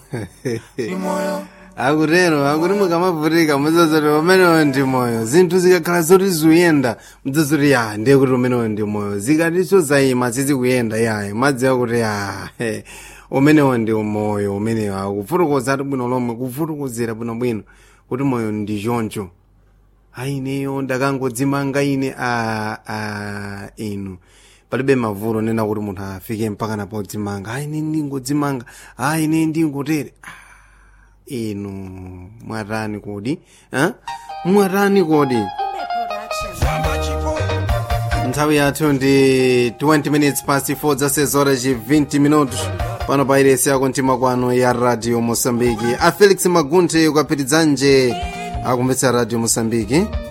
akutero akuti mukamavhurika mudzazoti umenewo ndi moyo zinthu zikakhala zoti zikuyenda mudzazoti ya ndiye kuti umenewo ndi moyo zikatiso zayima sizikuyenda yayi madziwa kuti ya he, umenewo ndi moyo umenewo akufotokoza ati bwino lomwe kufotokozera bwinobwino kuti moyo ndi choncho aineyo ndakangodzimanga ine a a inu palibe mavuto nena kuti munthu afike mpaka napodzimanga aine ndingodzimanga aine ndingotere Ah, inu mwatani kodi eh? mwatani kodi nthawi yathu ndi 20 minutes past 4 zasezora ci 20 minutos pano pa iresi yako mtima kwano ya radio mosambiki a felix magunte ukapitidzanje akumvetsa radio mosambiki